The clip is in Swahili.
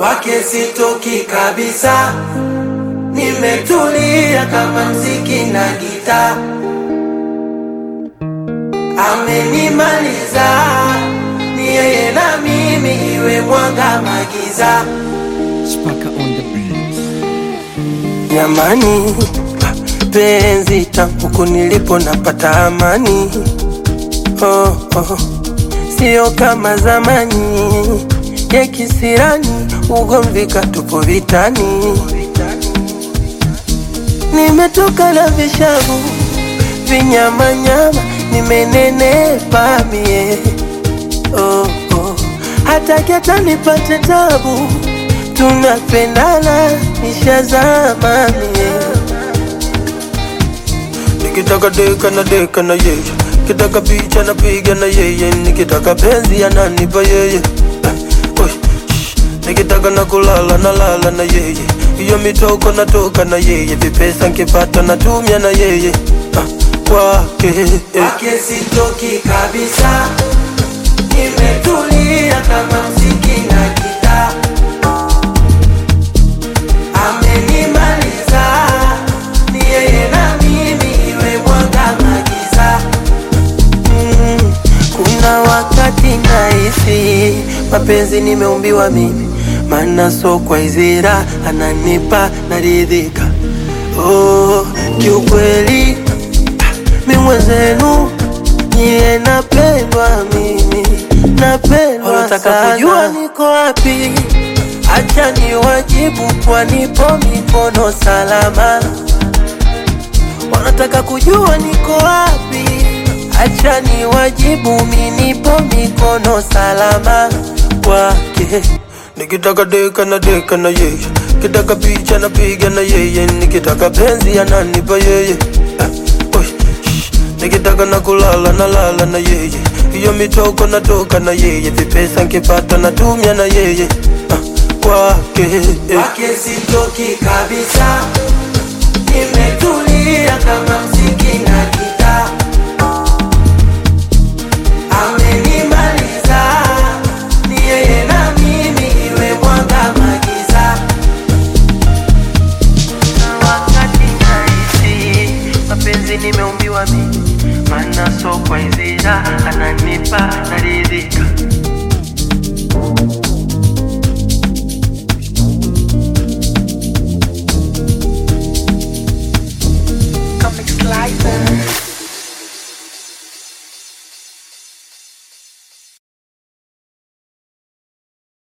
kwake sitoki kabisa, nimetulia kama mziki na gita, amenimaliza ni yeye na mimi, iwe mwanga magiza. Spaka on the beat. Jamani, penzi tangu huku nilipo napata amani oh, oh. Sio kama zamani ya kisirani, ugomvi katupo vitani. Nimetoka na vishavu vinyamanyama, nimenenepa mie oh, oh. Hataki hata nipate tabu, tunapendana nishazama mie Nikitaka deka na deka na yeye, kitaka picha na piga na yeye, nikitaka penzi ananipa yeye. Eh, oi, shh. Nikitaka na kulala na lala na yeye, hiyo mitoko natoka na yeye, vipesa nkipata natumia na yeye Ah, kwake eh. Kwake sitoki kabisa, nimetulia kama mziki na gitaa amenimaliza ni yeye na mimi iwe mwanga magiza mm, kuna wakati nahisi mapenzi nimeumbiwa mimi maana so kwa izira ananipa naridhika oh, kiukweli mi mwenzenu niye napendwa mimi napendwa Wanataka kujua niko wapi acha ni wajibu kwa nipo mikono salama wanataka kujua niko wapi acha ni wajibu mi nipo mikono salama kwake nikitaka deka na deka na yeye kitaka picha na piga na yeye nikitaka penzi ananipa yeye Ah, oi, shh. nikitaka na kulala na lala na yeye hiyo mitoko natoka na yeye vipesa nkipata natumia na yeye Ah, kwake eh. kwake sitoki kabisa nimetulia kama mziki na gita